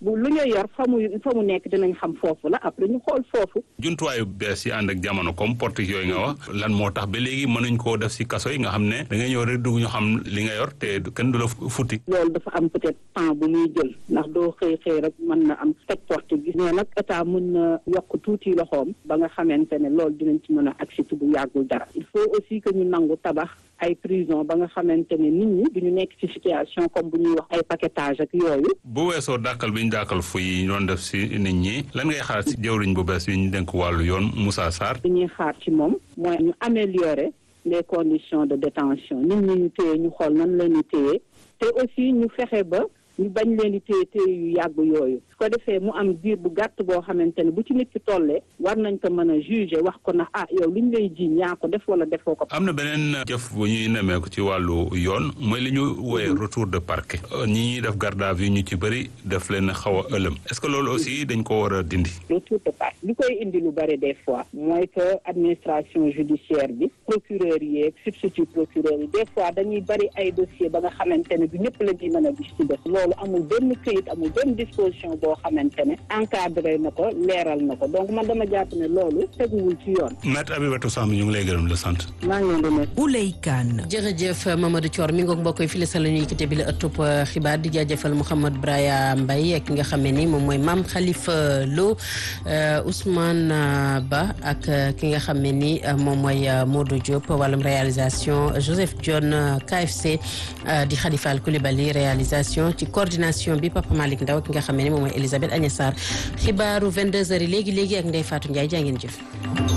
bu lu ñu yor fa mu fa mu nekk dinañ xam foofu la après ñu xool foofu. jumtuwaayu bees yi ànd ak jamono comme porte yooyu nga wax lan moo tax ba léegi mënuñ koo def si kaso yi nga xam ne da ngay ñëw rek dugg ñu xam li nga yor te kenn du la futti. loolu dafa am peut-être temps bu muy jël ndax doo xëy xëy rek mën na am teg porte bi mais nag état mën na yokk tuuti loxoom ba nga xamante ne loolu dinañ ci mën a agsi bu yàggul dara il faut aussi que ñu nangu tabax ay prison ba nga xamante ne nit ñi duñu nekk ci situation comme bu ñuy wax ay paquetage ak yooyu. bu weesoo dàkkal bi ñu dàkkal fu yi doon def si nit ñi lan ngay xaar si jëwriñ bu bees bi ñu dénk wàllu yoon Moussa Sarr. li ñuy xaar ci moom mooy ñu améliorer les conditions de détention nit ñi ñu téye ñu xool nan la ñu téye te aussi ñu fexe ba. ñu bañ leen di téye téye yu yàgg yooyu su ko defee mu am diir bu gàtt boo xamante ne bu ci nit ki tollee war nañ ko mën a juger wax ko na ah yow li ñu lay jiiñ yaa ko def wala defoo ko. am na beneen jëf bu ñuy nemmeeku ci wàllu yoon mooy li ñu wooyee retour de parquet. ñi ñuy def garde à vue ñu ci bëri def leen xaw a ëlëm est-ce que loolu aussi dañ ko war a dindi. retour de parquet li koy indi lu bëri des fois mooy que administration judiciaire bi procureur yi ak substitut procureur yi des fois dañuy bëri ay dossier ba nga xamante ne du ñëpp la ñuy mën a gis ci def loolu amul benn këyit amul benn disposition boo xamante ne encadré na ko leeral na ko donc man dama jàpp ne loolu teguwul ci yoon. Maître Abibatou Samb ñu ngi lay gërëm la sant. maa ngi leen di nuyu. Ouley Kane. jërëjëf Mamadou Thior mi ngoog mbokk yi fii la sa la ñuy yëkkate bi la ëttub xibaar di jaajëfal Mouhamed Braya Mbaye ak ki nga xam ne ni moom mooy Mame Khalifa Lo Ousmane Ba ak ki nga xam ne ni moom mooy Modou Diop wàllum réalisation Joseph John KFC di Khalifa Koulibaly réalisation ci coordination bi Papa Malick Ndaw ki nga xam ne ni moom mooy Elisabeth Agnès Sarr xibaaru 22h léegi léegi ak Ndeye Fatou Ndiaye jaa ngeen jëf.